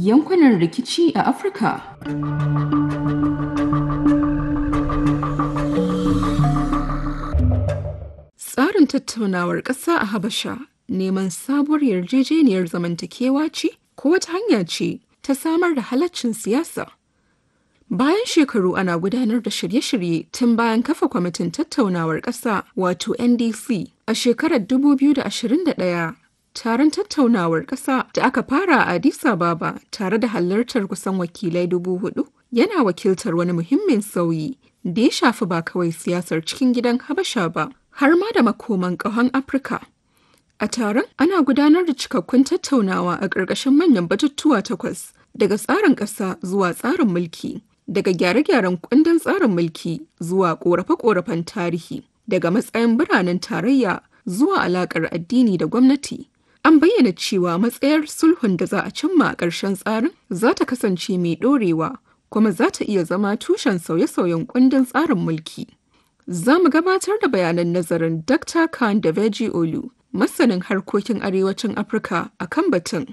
yankunan rikici a Afirka. Tsarin tattaunawar ƙasa a Habasha neman sabuwar yarjejeniyar zamantakewa ce ko wata hanya ce ta samar da halaccin siyasa. Bayan shekaru ana gudanar da shirye-shirye tun bayan kafa kwamitin tattaunawar ƙasa wato NDC a shekarar 2021 taron tattaunawar ƙasa da aka fara a Addis Ababa tare da halartar kusan wakilai dubu hudu yana wakiltar wani muhimmin sauyi da ya shafi ba kawai siyasar cikin gidan Habasha ba har ma da makoman ƙahon Afirka. A taron ana gudanar da cikakkun tattaunawa a ƙarƙashin manyan batutuwa takwas daga tsarin ƙasa zuwa tsarin mulki, daga gyare-gyaren kundin tsarin mulki zuwa ƙorafe-ƙorafen tarihi, daga matsayin biranen tarayya zuwa alaƙar addini da gwamnati. An bayyana cewa matsayar sulhun da za a cimma a ƙarshen tsarin za ta kasance mai ɗorewa kuma za ta iya zama tushen sauye-sauyen kundin tsarin mulki. Za mu gabatar da bayanan nazarin Dr. Khan da Veji Olu, masanin harkokin arewacin Afirka a kan batun.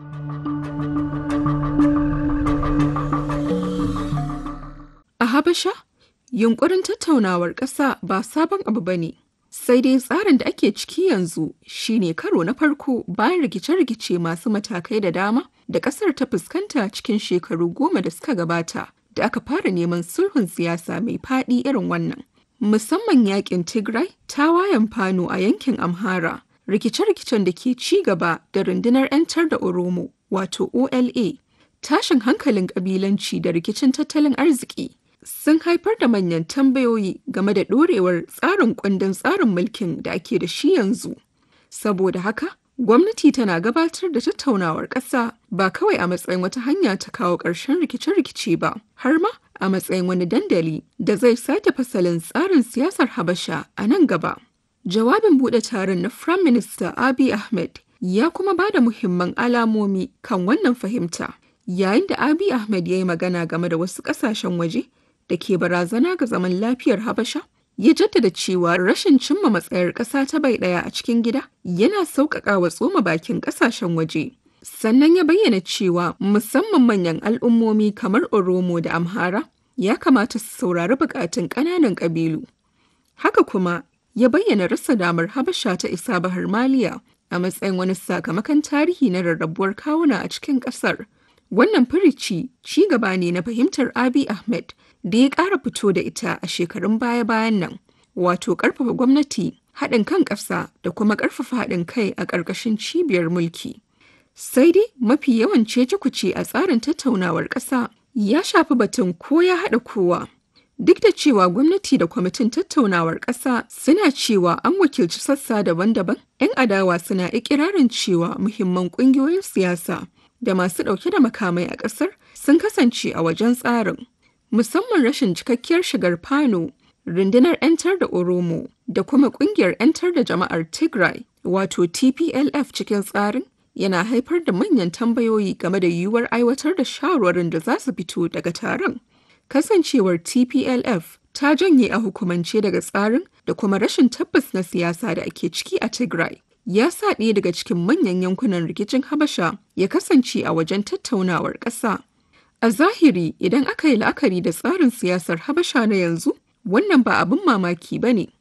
A Habasha, yunkurin tattaunawar ƙasa ba sabon abu ba ne. Sai dai tsarin da ake ciki yanzu shine karo na farko bayan rikice-rikice masu matakai da dama da ƙasar ta fuskanta cikin shekaru goma da suka gabata da aka fara neman sulhun siyasa mai faɗi irin wannan. Musamman yakin Tigray, tawayen Fano a yankin Amhara, rikice-rikicen da ke ci gaba da rundunar 'yantar da Oromo wato OLA, tashin hankalin ƙabilanci da rikicin tattalin arziki. sun haifar da manyan tambayoyi game da ɗorewar tsarin kundin tsarin mulkin da ake da shi yanzu. Saboda haka, gwamnati tana gabatar da tattaunawar ƙasa ba kawai a matsayin wata hanya ta kawo ƙarshen rikice-rikice ba, har ma a matsayin wani dandali da zai sake fasalin tsarin siyasar Habasha a nan gaba. Jawabin buɗe taron na Prime Minister Abiy Ahmed ya kuma ba da muhimman alamomi kan wannan fahimta. Yayin da Abiy Ahmed ya yi magana game da wasu ƙasashen waje da ke barazana ga zaman lafiyar Habasha, ya jaddada cewa rashin cimma matsayar ƙasa ta bai ɗaya a cikin gida yana sauƙaƙa wa tsoma bakin ƙasashen waje. Sannan ya bayyana cewa musamman manyan al'ummomi kamar Oromo da Amhara ya kamata su saurari buƙatun ƙananan ƙabilu. Haka kuma ya bayyana rasa damar Habasha ta isa Bahar Maliya a matsayin wani sakamakon tarihi na rarrabuwar kawuna a cikin ƙasar. Wannan firici ci gaba ne na fahimtar Abiy Ahmed da ya ƙara fito da ita a shekarun baya-bayan nan, wato ƙarfafa gwamnati, haɗin kan ƙasa da kuma ƙarfafa haɗin kai a ƙarƙashin cibiyar mulki. Sai dai mafi yawan cece-kuce a tsarin tattaunawar ƙasa ya shafi batun ko ya haɗa kowa. Duk da cewa gwamnati da kwamitin tattaunawar ƙasa suna cewa an wakilci sassa daban-daban, 'yan adawa suna ikirarin cewa muhimman ƙungiyoyin siyasa da masu ɗauke da makamai a ƙasar sun kasance a wajen tsarin. musamman rashin cikakkiyar shigar Fano, rundunar 'yantar da Oromo da kuma kungiyar 'yantar da jama'ar Tigray wato TPLF cikin tsarin yana haifar da manyan tambayoyi game da yiwuwar aiwatar da shawarwarin da za su fito daga taron. Kasancewar TPLF ta janye a hukumance daga tsarin da kuma rashin tabbas na siyasa da ake ciki a Tigray. Ya sa ɗaya daga cikin manyan yankunan rikicin Habasha ya kasance a wajen tattaunawar ƙasa. A zahiri idan aka yi la'akari da tsarin siyasar Habasha na yanzu, wannan ba abin mamaki ba ne.